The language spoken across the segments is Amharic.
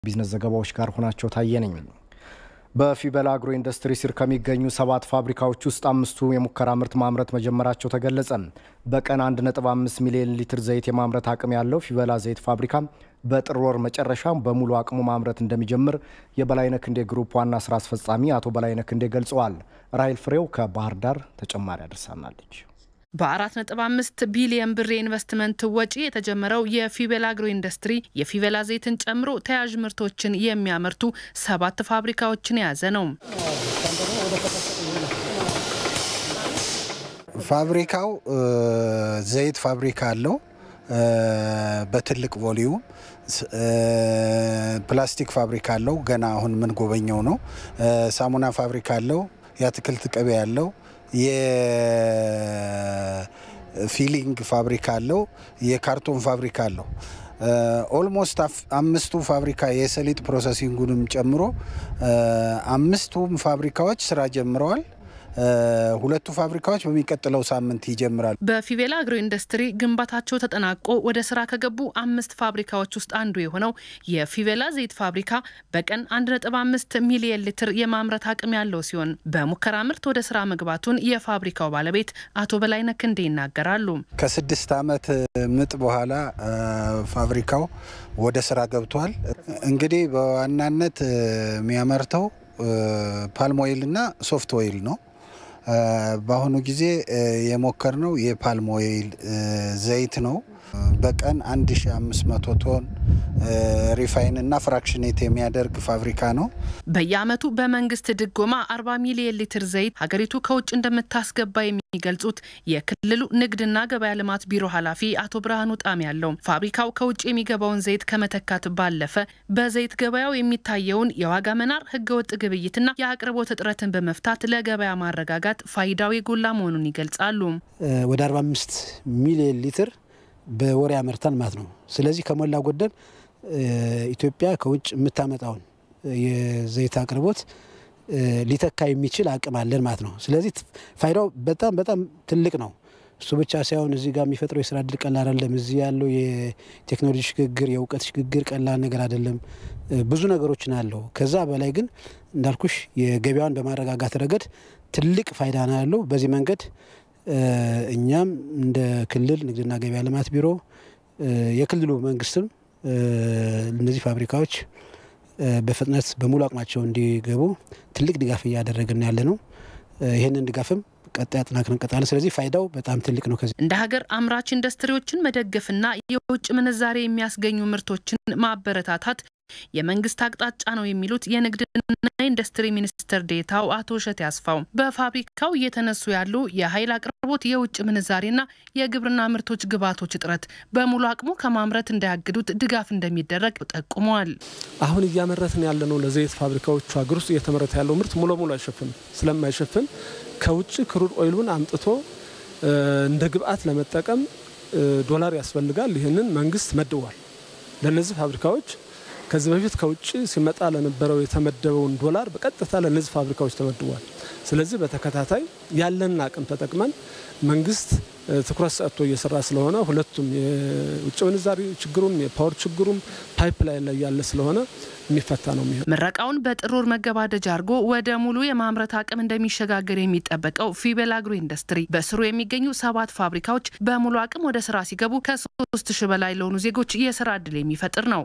ቢዝነስ ዘገባዎች ጋር ሆናቸው ታየ ነኝ። በፊበላ አግሮ ኢንዱስትሪ ስር ከሚገኙ ሰባት ፋብሪካዎች ውስጥ አምስቱ የሙከራ ምርት ማምረት መጀመራቸው ተገለጸ። በቀን 1.5 ሚሊዮን ሊትር ዘይት የማምረት አቅም ያለው ፊበላ ዘይት ፋብሪካ በጥር ወር መጨረሻ በሙሉ አቅሙ ማምረት እንደሚጀምር የበላይነህ ክንዴ ግሩፕ ዋና ስራ አስፈጻሚ አቶ በላይነህ ክንዴ ገልጸዋል። ራይል ፍሬው ከባህር ዳር ተጨማሪ አድርሳናለች። በ4.5 ቢሊየን ብር የኢንቨስትመንት ወጪ የተጀመረው የፊቤላ አግሮ ኢንዱስትሪ የፊቤላ ዘይትን ጨምሮ ተያያዥ ምርቶችን የሚያመርቱ ሰባት ፋብሪካዎችን የያዘ ነው። ፋብሪካው ዘይት ፋብሪካ አለው። በትልቅ ቮሊዩም ፕላስቲክ ፋብሪካ አለው። ገና አሁን ምን ጎበኘው ነው። ሳሙና ፋብሪካ አለው። የአትክልት ቅቤ አለው። የፊሊንግ ፋብሪካ አለው። የካርቶን ፋብሪካ አለው። ኦልሞስት አምስቱ ፋብሪካ የሰሊጥ ፕሮሰሲንጉንም ጨምሮ አምስቱም ፋብሪካዎች ስራ ጀምረዋል። ሁለቱ ፋብሪካዎች በሚቀጥለው ሳምንት ይጀምራሉ። በፊቤላ አግሮ ኢንዱስትሪ ግንባታቸው ተጠናቆ ወደ ስራ ከገቡ አምስት ፋብሪካዎች ውስጥ አንዱ የሆነው የፊቤላ ዘይት ፋብሪካ በቀን 1.5 ሚሊየን ሊትር የማምረት አቅም ያለው ሲሆን በሙከራ ምርት ወደ ስራ መግባቱን የፋብሪካው ባለቤት አቶ በላይነህ ክንዴ ይናገራሉ። ከስድስት ዓመት ምጥ በኋላ ፋብሪካው ወደ ስራ ገብቷል። እንግዲህ በዋናነት የሚያመርተው ፓልም ኦይል እና ሶፍት ኦይል ነው። በአሁኑ ጊዜ የሞከርነው የፓልም ኦይል ዘይት ነው። በቀን 1500 ቶን ሪፋይን እና ፍራክሽኔት የሚያደርግ ፋብሪካ ነው። በየዓመቱ በመንግስት ድጎማ 40 ሚሊዮን ሊትር ዘይት ሀገሪቱ ከውጭ እንደምታስገባ የሚገልጹት የክልሉ ንግድና ገበያ ልማት ቢሮ ኃላፊ አቶ ብርሃኑ ጣም ያለው ፋብሪካው ከውጭ የሚገባውን ዘይት ከመተካት ባለፈ በዘይት ገበያው የሚታየውን የዋጋ መናር፣ ህገወጥ ግብይትና የአቅርቦት እጥረትን በመፍታት ለገበያ ማረጋጋት ፋይዳው የጎላ መሆኑን ይገልጻሉ። ወደ 45 ሚሊዮን ሊትር በወር ያመርታል ማለት ነው። ስለዚህ ከሞላ ጎደል ኢትዮጵያ ከውጭ የምታመጣውን የዘይት አቅርቦት ሊተካ የሚችል አቅም አለን ማለት ነው። ስለዚህ ፋይዳው በጣም በጣም ትልቅ ነው። እሱ ብቻ ሳይሆን እዚህ ጋር የሚፈጥረው የስራ እድል ቀላል አይደለም። እዚህ ያለው የቴክኖሎጂ ሽግግር፣ የእውቀት ሽግግር ቀላል ነገር አይደለም። ብዙ ነገሮችን አለው። ከዛ በላይ ግን እንዳልኩሽ የገበያውን በማረጋጋት ረገድ ትልቅ ፋይዳ ነው ያለው። በዚህ መንገድ እኛም እንደ ክልል ንግድና ገበያ ልማት ቢሮ የክልሉ መንግስትም እነዚህ ፋብሪካዎች በፍጥነት በሙሉ አቅማቸው እንዲገቡ ትልቅ ድጋፍ እያደረግን ያለ ነው። ይህንን ድጋፍም ቀጣይ አጠናክረን እንቀጥላለን። ስለዚህ ፋይዳው በጣም ትልቅ ነው። ከዚህ እንደ ሀገር አምራች ኢንዱስትሪዎችን መደገፍና የውጭ ምንዛሬ የሚያስገኙ ምርቶችን ማበረታታት የመንግስት አቅጣጫ ነው የሚሉት የንግድና ኢንዱስትሪ ሚኒስትር ዴታው አቶ እሸት ያስፋው በፋብሪካው እየተነሱ ያሉ የኃይል አቅርቦት፣ የውጭ ምንዛሬና የግብርና ምርቶች ግብዓቶች እጥረት በሙሉ አቅሙ ከማምረት እንዳያግዱት ድጋፍ እንደሚደረግ ጠቁመዋል። አሁን እያመረትን ያለነው ለዘይት ፋብሪካዎቹ ሀገር ውስጥ እየተመረተ ያለው ምርት ሙሉ ሙሉ አይሸፍንም። ስለማይሸፍን ከውጭ ክሩድ ኦይሉን አምጥቶ እንደ ግብዓት ለመጠቀም ዶላር ያስፈልጋል። ይህንን መንግስት መድቧል ለእነዚህ ፋብሪካዎች ከዚህ በፊት ከውጭ ሲመጣ ለነበረው የተመደበውን ዶላር በቀጥታ ለእነዚህ ፋብሪካዎች ተመድቧል። ስለዚህ በተከታታይ ያለንን አቅም ተጠቅመን መንግስት ትኩረት ሰጥቶ እየሰራ ስለሆነ ሁለቱም የውጭ ምንዛሪ ችግሩም የፓወር ችግሩም ፓይፕ ላይን ላይ ያለ ስለሆነ የሚፈታ ነው የሚሆን። ምረቃውን በጥር ወር መገባደጃ አድርጎ ወደ ሙሉ የማምረት አቅም እንደሚሸጋገር የሚጠበቀው ፊቤላ አግሮ ኢንዱስትሪ በስሩ የሚገኙ ሰባት ፋብሪካዎች በሙሉ አቅም ወደ ስራ ሲገቡ ከሶስት ሺህ በላይ ለሆኑ ዜጎች የስራ እድል የሚፈጥር ነው።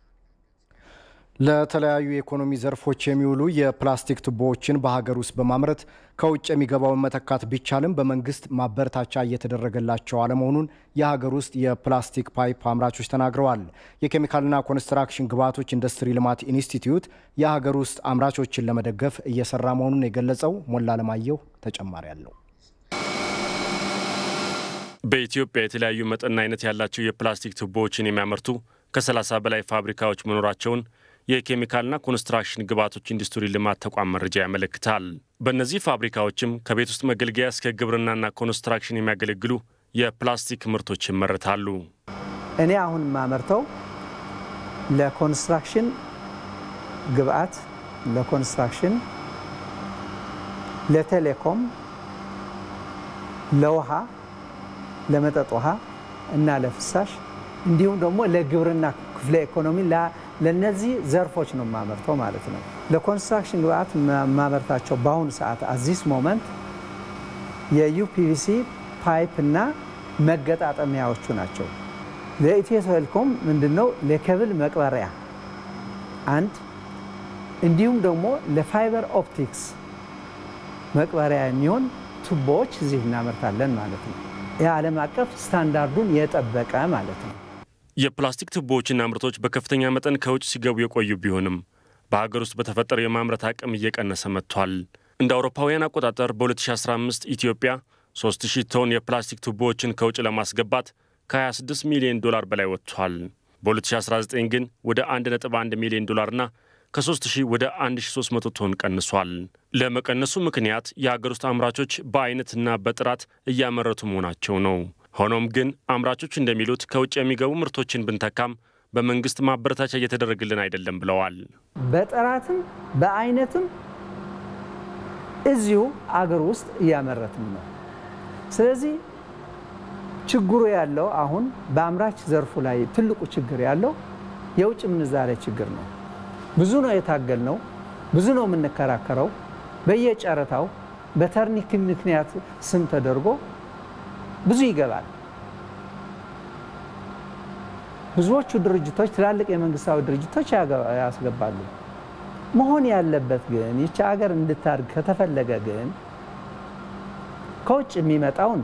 ለተለያዩ የኢኮኖሚ ዘርፎች የሚውሉ የፕላስቲክ ቱቦዎችን በሀገር ውስጥ በማምረት ከውጭ የሚገባውን መተካት ቢቻልም በመንግስት ማበረታቻ እየተደረገላቸው አለመሆኑን የሀገር ውስጥ የፕላስቲክ ፓይፕ አምራቾች ተናግረዋል። የኬሚካልና ኮንስትራክሽን ግብዓቶች ኢንዱስትሪ ልማት ኢንስቲትዩት የሀገር ውስጥ አምራቾችን ለመደገፍ እየሰራ መሆኑን የገለጸው ሞላ አለማየሁ ተጨማሪ አለው። በኢትዮጵያ የተለያዩ መጠንና አይነት ያላቸው የፕላስቲክ ቱቦዎችን የሚያመርቱ ከ30 በላይ ፋብሪካዎች መኖራቸውን የኬሚካልና ኮንስትራክሽን ግብዓቶች ኢንዱስትሪ ልማት ተቋም መረጃ ያመለክታል። በእነዚህ ፋብሪካዎችም ከቤት ውስጥ መገልገያ እስከ ግብርናና ኮንስትራክሽን የሚያገለግሉ የፕላስቲክ ምርቶች ይመረታሉ። እኔ አሁን የማመርተው ለኮንስትራክሽን ግብዓት፣ ለኮንስትራክሽን፣ ለቴሌኮም፣ ለውሃ፣ ለመጠጥ ውሃ እና ለፍሳሽ እንዲሁም ደግሞ ለግብርና ክፍለ ኢኮኖሚ ለነዚህ ዘርፎች ነው የማመርተው ማለት ነው። ለኮንስትራክሽን ግብአት የማመርታቸው በአሁኑ ሰዓት አዚስ ሞመንት የዩፒቪሲ ፓይፕ እና መገጣጠሚያዎቹ ናቸው። ለኢትዮ ቴሌኮም ምንድነው ለኬብል መቅበሪያ አንድ እንዲሁም ደግሞ ለፋይበር ኦፕቲክስ መቅበሪያ የሚሆን ቱቦዎች እዚህ እናመርታለን ማለት ነው። የዓለም አቀፍ ስታንዳርዱን የጠበቀ ማለት ነው። የፕላስቲክ ቱቦዎችና ምርቶች በከፍተኛ መጠን ከውጭ ሲገቡ የቆዩ ቢሆንም በሀገር ውስጥ በተፈጠረው የማምረት አቅም እየቀነሰ መጥቷል። እንደ አውሮፓውያን አቆጣጠር በ2015 ኢትዮጵያ 3000 ቶን የፕላስቲክ ቱቦዎችን ከውጭ ለማስገባት ከ26 ሚሊዮን ዶላር በላይ ወጥቷል። በ2019 ግን ወደ 1.1 ሚሊዮን ዶላርና ከ3000 ወደ 1300 ቶን ቀንሷል። ለመቀነሱ ምክንያት የሀገር ውስጥ አምራቾች በአይነትና በጥራት እያመረቱ መሆናቸው ነው። ሆኖም ግን አምራቾች እንደሚሉት ከውጭ የሚገቡ ምርቶችን ብንተካም በመንግስት ማበረታቻ እየተደረገልን አይደለም ብለዋል። በጥራትም በአይነትም እዚሁ አገር ውስጥ እያመረትም ነው። ስለዚህ ችግሩ ያለው አሁን በአምራች ዘርፉ ላይ ትልቁ ችግር ያለው የውጭ ምንዛሬ ችግር ነው። ብዙ ነው የታገል ነው፣ ብዙ ነው የምንከራከረው። በየጨረታው በተርኒክ ምክንያት ስም ተደርጎ ብዙ ይገባል። ብዙዎቹ ድርጅቶች ትላልቅ የመንግስታዊ ድርጅቶች ያስገባሉ። መሆን ያለበት ግን ይቺ ሀገር እንድታድግ ከተፈለገ ግን ከውጭ የሚመጣውን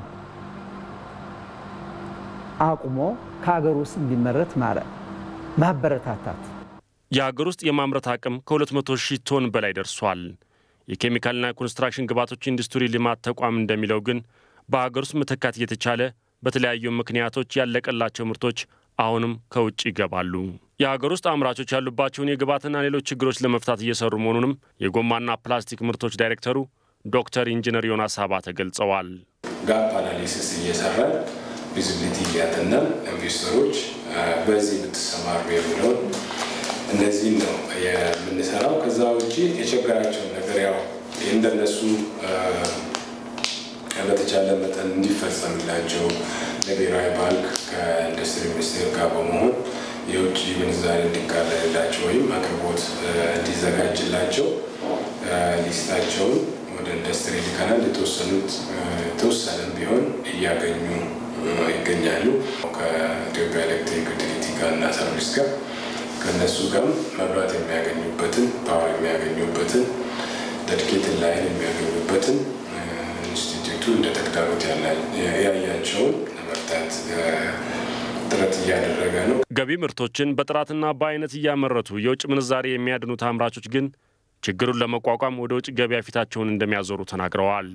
አቁሞ ከሀገር ውስጥ እንዲመረት ማበረታታት። የሀገር ውስጥ የማምረት አቅም ከ200 ሺህ ቶን በላይ ደርሷል። የኬሚካልና ኮንስትራክሽን ግብዓቶች ኢንዱስትሪ ልማት ተቋም እንደሚለው ግን በሀገር ውስጥ መተካት እየተቻለ በተለያዩ ምክንያቶች ያለቀላቸው ምርቶች አሁንም ከውጭ ይገባሉ። የሀገር ውስጥ አምራቾች ያሉባቸውን የግብዓትና ሌሎች ችግሮች ለመፍታት እየሰሩ መሆኑንም የጎማና ፕላስቲክ ምርቶች ዳይሬክተሩ ዶክተር ኢንጂነር ዮናስ አባተ ገልጸዋል። ጋፕ አናሊሲስ እየሰራን ቪዚቢሊቲ እያጠናን ኢንቨስተሮች በዚህ ብትሰማሩ የሚለውን እነዚህን ነው የምንሰራው። ከዛ ውጭ የቸገራቸውን ነገር ያው እንደነሱ በተቻለ መጠን እንዲፈጸምላቸው ለብሔራዊ ባንክ ከኢንዱስትሪ ሚኒስቴር ጋር በመሆን የውጭ ምንዛሪ እንዲቃለልላቸው ወይም አቅርቦት እንዲዘጋጅላቸው ሊስታቸውን ወደ ኢንዱስትሪ ልከናል። የተወሰኑት የተወሰነም ቢሆን እያገኙ ይገኛሉ። ከኢትዮጵያ ኤሌክትሪክ ዩቲሊቲ ጋር እና ሰርቪስ ጋር ከእነሱ ጋር መብራት የሚያገኙበትን ፓወር የሚያገኙበትን ደድኬትን ላይን የሚያገኙበትን ኢንስቲትዩቱ እንደ ተግዳሮት ያያቸውን ለመፍታት ጥረት እያደረገ ነው። ገቢ ምርቶችን በጥራትና በአይነት እያመረቱ የውጭ ምንዛሬ የሚያድኑት አምራቾች ግን ችግሩን ለመቋቋም ወደ ውጭ ገበያ ፊታቸውን እንደሚያዞሩ ተናግረዋል።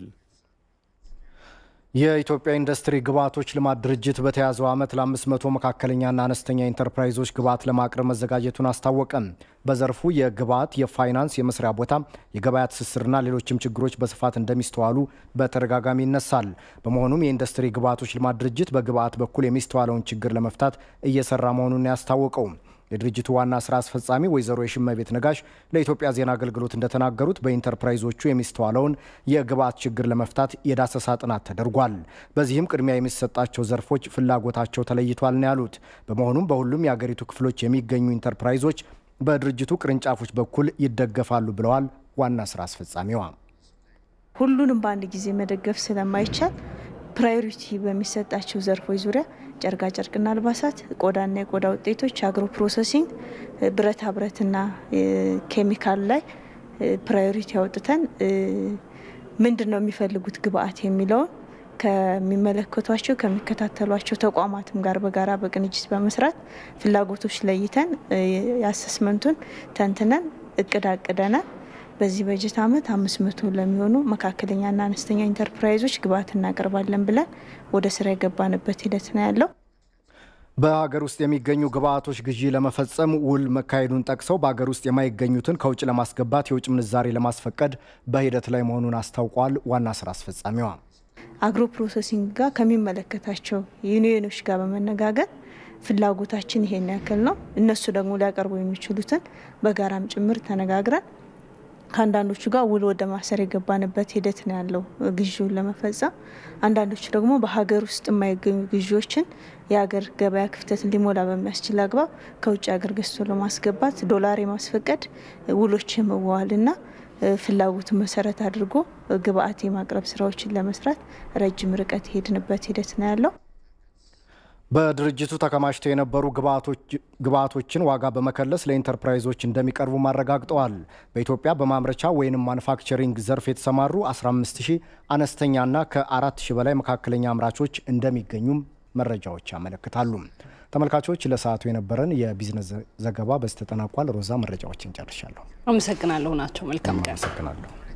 የኢትዮጵያ ኢንዱስትሪ ግብዓቶች ልማት ድርጅት በተያዘው ዓመት ለ500 መካከለኛና አነስተኛ ኢንተርፕራይዞች ግብዓት ለማቅረብ መዘጋጀቱን አስታወቀ። በዘርፉ የግብዓት፣ የፋይናንስ፣ የመስሪያ ቦታ፣ የገበያ ትስስርና ሌሎችም ችግሮች በስፋት እንደሚስተዋሉ በተደጋጋሚ ይነሳል። በመሆኑም የኢንዱስትሪ ግብዓቶች ልማት ድርጅት በግብዓት በኩል የሚስተዋለውን ችግር ለመፍታት እየሰራ መሆኑን ያስታወቀው የድርጅቱ ዋና ስራ አስፈጻሚ ወይዘሮ የሽመቤት ነጋሽ ለኢትዮጵያ ዜና አገልግሎት እንደተናገሩት በኢንተርፕራይዞቹ የሚስተዋለውን የግብዓት ችግር ለመፍታት የዳሰሳ ጥናት ተደርጓል። በዚህም ቅድሚያ የሚሰጣቸው ዘርፎች ፍላጎታቸው ተለይቷል ነው ያሉት። በመሆኑም በሁሉም የአገሪቱ ክፍሎች የሚገኙ ኢንተርፕራይዞች በድርጅቱ ቅርንጫፎች በኩል ይደገፋሉ ብለዋል ዋና ስራ አስፈጻሚዋ። ሁሉንም በአንድ ጊዜ መደገፍ ስለማይቻል ፕራዮሪቲ በሚሰጣቸው ዘርፎች ዙሪያ ጨርቃጨርቅና አልባሳት፣ ቆዳና የቆዳ ውጤቶች፣ አግሮ ፕሮሰሲንግ፣ ብረታ ብረትና ኬሚካል ላይ ፕራዮሪቲ አውጥተን ምንድን ነው የሚፈልጉት ግብአት የሚለውን ከሚመለከቷቸው ከሚከታተሏቸው ተቋማትም ጋር በጋራ በቅንጅት በመስራት ፍላጎቶች ለይተን የአሰስመንቱን ተንትነን እቅድ አቅደናል። በዚህ በጀት ዓመት አምስት መቶ ለሚሆኑ መካከለኛና አነስተኛ ኢንተርፕራይዞች ግብአት እናቀርባለን ብለን ወደ ስራ የገባንበት ሂደት ነው ያለው። በሀገር ውስጥ የሚገኙ ግብአቶች ግዢ ለመፈጸም ውል መካሄዱን ጠቅሰው በሀገር ውስጥ የማይገኙትን ከውጭ ለማስገባት የውጭ ምንዛሬ ለማስፈቀድ በሂደት ላይ መሆኑን አስታውቋል። ዋና ስራ አስፈጻሚዋ አግሮ ፕሮሰሲንግ ጋር ከሚመለከታቸው ዩኒዮኖች ጋር በመነጋገር ፍላጎታችን ይሄን ያክል ነው፣ እነሱ ደግሞ ሊያቀርቡ የሚችሉትን በጋራም ጭምር ተነጋግረን ከአንዳንዶቹ ጋር ውል ወደ ማሰር የገባንበት ሂደት ነው ያለው ግዢውን ለመፈጸም። አንዳንዶቹ ደግሞ በሀገር ውስጥ የማይገኙ ግዢዎችን የሀገር ገበያ ክፍተትን ሊሞላ በሚያስችል አግባብ ከውጭ ሀገር ገዝቶ ለማስገባት ዶላር የማስፈቀድ ውሎች የመዋዋልና ፍላጎትን መሰረት አድርጎ ግብአት የማቅረብ ስራዎችን ለመስራት ረጅም ርቀት የሄድንበት ሂደት ነው ያለው። በድርጅቱ ተከማችተው የነበሩ ግብዓቶችን ዋጋ በመከለስ ለኢንተርፕራይዞች እንደሚቀርቡ አረጋግጠዋል። በኢትዮጵያ በማምረቻ ወይም ማኑፋክቸሪንግ ዘርፍ የተሰማሩ 15 ሺህ አነስተኛና ከ4 ሺህ በላይ መካከለኛ አምራቾች እንደሚገኙም መረጃዎች ያመለክታሉ። ተመልካቾች ለሰዓቱ የነበረን የቢዝነስ ዘገባ በዚህ ተጠናቋል። ሮዛ መረጃዎችን ጨርሻለሁ። አመሰግናለሁ ናቸው። መልካም ቀን። አመሰግናለሁ።